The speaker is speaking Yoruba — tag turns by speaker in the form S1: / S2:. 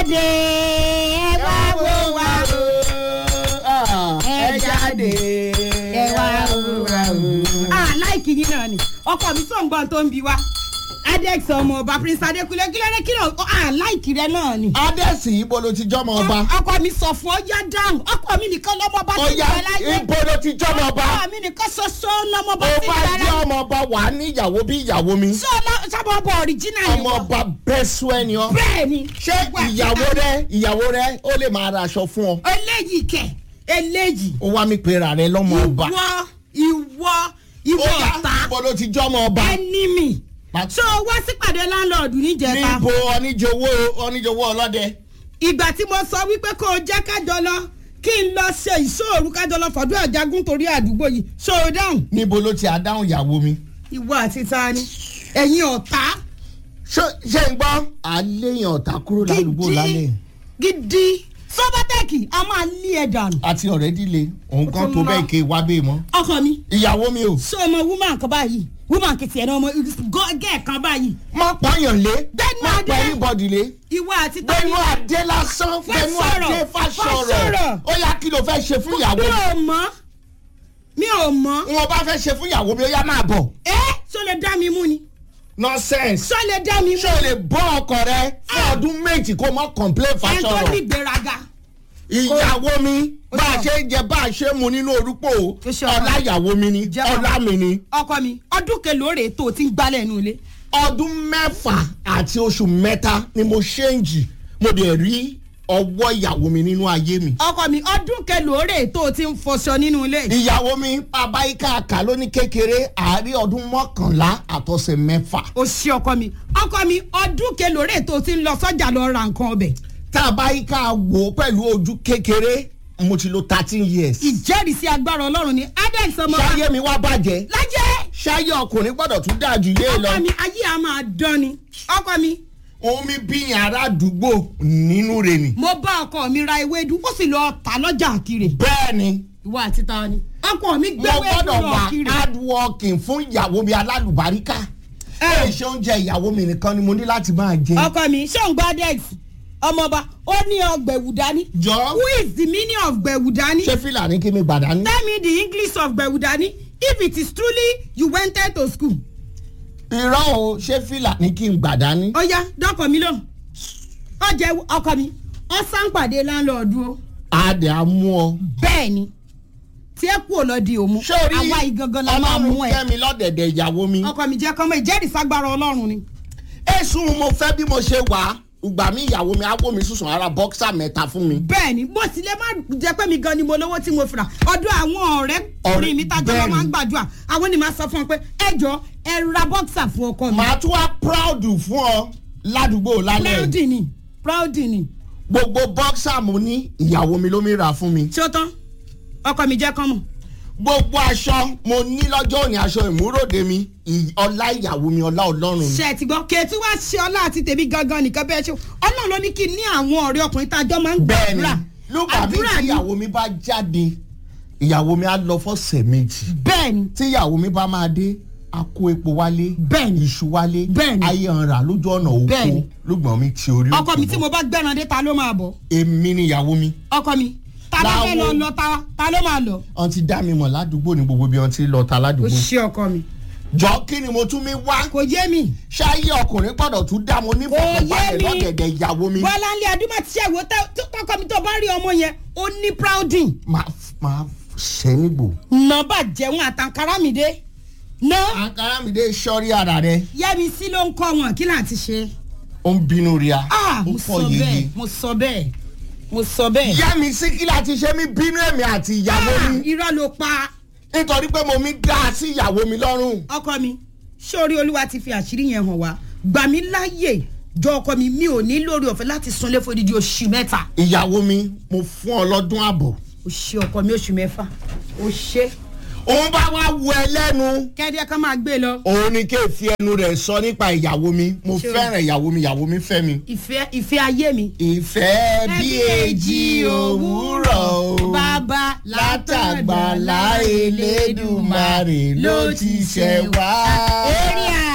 S1: jáde ẹ wá wò wá o
S2: ẹ jáde
S1: ẹ wá wò wá o. a láìkì yín náà ni ọkọ mi tó ń gbọ́n tó ń bi wá adex ọmọ ọba prince adekunle kí ló dé kí ló a láìkì rẹ náà ni.
S2: adẹ́sì ibo ló ti jọ́mọ ọba
S1: ọkọ mi sọ fún ọjà dáhùn ọkọ mi nìkan lọmọ bá ti
S2: ọya
S1: bẹ láyé
S2: ibo ló ti jọ́mọ ọba
S1: ọkọ mi nìkan ṣoṣo lọmọ bá
S2: ó
S1: ti
S2: bá
S1: bẹ
S2: jẹ́
S1: láyé
S2: ọmọ ọba wà á ní ìyàwó bí ìyàwó mi
S1: sábà ọba ọ̀ríjínà ni
S2: ọmọ ọba bẹ́sù ẹni ọ
S1: bẹ́ẹ̀ ni.
S2: ṣé ìyàwó rẹ ìyàwó rẹ ó lè máa ra aṣọ fún ọ
S1: eléyìí kẹ eléyìí
S2: ó wá mi pera rẹ lọ́mọ ọba
S1: ìwọ ìwọ ìwọ
S2: ọya
S1: ọ̀tá
S2: ibo ló ti jọ́mọ ọba
S1: ẹni mi
S2: Ma-
S1: so wá sípàdé láńlọ́ọ̀dù níjẹta
S2: níbo oníjowó oníjowó ọlọ́dẹ
S1: ìgbà tí mo sọ wípé kó o jẹ́ kájọ lọ kí n lọ ṣe ìṣòro kájọ lọ fọdún àjágún torí àdúgbò yìí so dáhùn
S2: níbo ló ti àdáhùn ìyàwó mi
S1: ìwọ àti tani ẹ̀yin ọ̀tá
S2: ṣé ṣé ń gbọ́ àléyàn ọ̀tá kúrò ládùúgbò lálẹ́
S1: gidi sọ́bátẹ́ẹ̀kì a máa lé ẹ̀ dànù
S2: àti ọ̀rẹ́ díle òun kan tó bẹ́ẹ̀ ké wá bẹ́ẹ̀ mọ́
S1: ọkọ mi
S2: ìyàwó mi ò
S1: so ọmọ woman kan báyìí woman kìtì ẹ̀ náà ọmọ gẹ́ẹ̀ kan báyìí
S2: má pààyàn lé
S1: Gbẹ́nu
S2: má
S1: adé.
S2: pa anybody lé
S1: ìwọ àti tani
S2: gbẹnu adé lásán gbẹnu
S1: Fásọ̀rọ̀,
S2: adé fásọ̀rọ̀
S1: Fásọ̀rọ̀.
S2: ó yá kí ló fẹ́ ṣe fún ìyàwó
S1: mi
S2: mi
S1: ò mọ̀ mi ò mọ̀
S2: wọn bá fẹ́ ṣe fún ìyàwó mi ó yá máa bọ̀
S1: ẹ́ sọ lè dá mi mú ni
S2: nonsense
S1: sọ lè dá mi mú
S2: ṣé o lè bọ́ ọkọ rẹ fún ọdún méjì kó mọ́ complain
S1: ẹ̀ tó ní
S2: fásọ̀rọ̀
S1: ìgbéraga
S2: ìyàwó mi
S1: Ó
S2: bá a
S1: sọ.
S2: ṣe ń jẹ bá a ṣe mu nínú orúkọ
S1: Ó sọ.
S2: ọlá ìyàwó mi ni
S1: Jẹ́
S2: ọlá mi ni
S1: ọkọ mi ọdún kelóore tó o ti ń gbálẹ̀ inú ilé
S2: ọdún mẹ́fà àti oṣù mẹ́ta ni mo ṣéǹjì mo dẹ̀ rí ọwọ́ ìyàwó mi nínú ayé mi.
S1: ọkọ mi ọdún kelóore tó o ti ń fọṣọ nínú ilé
S2: ìyàwó mi bàbá ika àkà ló ní kékeré àárí ọdún mọ́kànlá àtọ̀sẹ̀ mẹ́fà.
S1: o ṣe ọkọ mi ọkọ mi ọdún kelóore tó o ti ń lọ sọ́jà lọ ra nǹkan ọbẹ̀
S2: tàbá ika wò ó pẹ̀lú ojú kékeré mo ti lo thirteen years.
S1: ìjẹ́rìísí agbára ọlọ́run ni adex ọmọ
S2: ṣáyé mi wá bàjẹ́
S1: lájẹ́
S2: ṣáyé ọkùnrin gbọ́dọ̀ tún dáa jù yé lọ.
S1: ọkọ mi ayé a máa dán ni ọkọ mi
S2: omi bíyàn ará àdúgbò nínú rẹ̀ ni.
S1: mo bá ọkọ mi ra ewédú ó sì lọ tà lọ́jà kiri
S2: bẹ́ẹ̀ ni
S1: ìwọ àti ta ni ọkọ mi
S2: mo
S1: gbé ewédú
S2: gbọ́dọ̀
S1: lọ
S2: wà
S1: kiri
S2: hard working fún ìyàwó mi alálùbáríkà. ẹ ṣe oúnjẹ ìyàwó mi nìkan ni mo ní láti máa jẹ.
S1: ọkọ mi ṣóun gba adex ọmọọba ó ní ọgbẹ̀wù dání
S2: jọ
S1: who is the meaning of gbẹ̀wù dání
S2: ṣé fìlà ní kí mi gbàdá ní.
S1: tell me the english of gbẹ̀wù dání if it is truly you went to school
S2: irọ́ o ṣé fìlà ní kí n gbàdá ní.
S1: ó yá dọ́kọ̀ mi lóhùn ó jẹ́ ọkọ mi ó sáǹpàdé láńlọ́ọ̀dù o
S2: adé á mú ọ.
S1: bẹ́ẹ̀ ni tí ẹ kú ò lọ di òmu
S2: sórí
S1: àwa ìgangan la máa mú
S2: ọlọ́run
S1: ẹ
S2: kẹ́mi lọ́dẹ̀dẹ̀ ìyàwó mi.
S1: ọkọ mi jẹ́ kọ́mọ ìjẹ́rìísàgbára ọlọ́run ni.
S2: èsùn mo fẹ́ bí mo ṣe wà á ìgbà mi ìyàwó mi á wò mí sùsùn ara bọ́ksà mẹ́ta fún mi.
S1: bẹ́ẹ̀ ni bó tilẹ̀ má jẹ́ pé mi gan ni mo lówó tí mo fira ọdún àwọn ọ̀rẹ́ kùnrin mi tájọ́
S2: bẹ́ẹ̀
S1: lọ́
S2: ni.
S1: máa ń gbàdúrà àwọn ni màá sọ fún ọ pé ẹ jọ ẹ ra bọ́ksà fún ọkọ mi.
S2: màá tún wá proud fún ọ ládùúgbò lálẹ́
S1: proud ni proud ni
S2: gbogbo bọ́ksà mo ní ìyàwó mi ló mi rà fún mi.
S1: tí ó tán ọkọ mi jẹ́ kọ́mọ.
S2: gbogbo aṣọ mo ní lọ́jọ́ òní aṣọ ìmúròde mi ì- ọlá ìyàwó mi ọlá ọlọ́run ni.
S1: ṣe ẹ ti gbọ́ kẹ́ẹ̀tì wá ṣe ọlá àti tèmi gangan nìkan bẹ́ẹ̀ ṣe ọlọ́run ló ní kí n ní àwọn ọ̀rẹ́ ọkùnrin tájọ́ máa ń
S2: bẹ́ẹ̀ni
S1: gbàdúrà
S2: lùgbà mi
S1: àdúrà
S2: tí
S1: ni
S2: ìyàwó mi bá jáde ìyàwó mi á lọ fọ́sẹ̀ méjì
S1: bẹ́ẹ̀ni
S2: tí ìyàwó mi bá máa dé a kó epo wálé
S1: Bẹ́ẹ̀ni.
S2: iṣu wálé
S1: Bẹ́ẹ̀ni.
S2: ayé ọ̀rà lójú ọ̀nà oko
S1: Bẹ́ẹ̀ni.
S2: lùgbọ̀n mi ti orí
S1: ọkọ mi
S2: òkè
S1: tí
S2: bọ̀.
S1: mo bá gbẹ́ran dé ta ló máa bọ̀
S2: èmi ni ìyàwó mi
S1: ọkọ mi ta ló fẹ́ lọ
S2: Láwo.
S1: lọ ta ta ló máa lọ.
S2: wọn ti dá mi mọ̀ ládùúgbò ní gbogbo bí wọn ti lọ ta
S1: o
S2: ládùúgbò
S1: ṣe ọkọ mi
S2: jọ kí ni mo tún mi wá
S1: kò yé mi
S2: ṣáyé ọkùnrin gbọ́dọ̀ tún dá mo ní
S1: Kò yé
S2: fọkànbalẹ̀
S1: mi.
S2: lọ́dẹ̀dẹ̀ ìyàwó mi
S1: bọ́lá ńlẹ̀ adúmọ̀ tí ṣẹ̀wó tọkọ mi tó bá rí ọmọ yẹn ó ní prouding
S2: máa máa ṣẹ́ nígbò.
S1: nọ́mbà jẹun àtàkárá mi dé ná
S2: àǹkárá mi dé sọ́rí ara rẹ
S1: yẹ́mi sí ló ń kọ́ wọn kí láti ṣe.
S2: ó ń bínú rí a
S1: ah
S2: ó
S1: mo sọ
S2: fọ
S1: bẹ́ẹ̀
S2: yeye.
S1: mo sọ bẹ́ẹ̀ mo sọ bẹ́ẹ̀.
S2: ìyá mi sí kí láti ṣe mí bínú èmi àti ìyàwó
S1: Ah,
S2: mi
S1: irọ́ ló pa
S2: nítorí pé mo mi dá a sí ìyàwó mi lọ́rùn.
S1: ọkọ mi sórí olúwa ti fi àṣírí yẹn hàn wá gbà mí láàyè jọ ọkọ mi mi ò ní lórí ọ̀fẹ́ láti sunlé fòdìdí oṣù mẹ́ta
S2: ìyàwó mi mo fún ọ lọ́dún àbọ̀.
S1: ó ṣe ọkọ mi oṣù mẹ́fà ó ṣe
S2: òun bá wá wọ ẹ lẹ́nu.
S1: kẹ́ẹ́dẹ́ ká máa gbé lọ
S2: òun ni kí n fi ẹnu rẹ̀ sọ nípa ìyàwó mi mo
S1: Ṣé o-
S2: fẹ́ràn ìyàwó mi ìyàwó mi fẹ́ mi.
S1: ìfẹ́ ìfẹ́ ayé mi.
S2: ìfẹ́ bí èjì òwúrọ̀ o
S1: bàbá
S2: látàgbàlá elédùmarè ló ti ṣẹ̀ wá.
S1: èrè à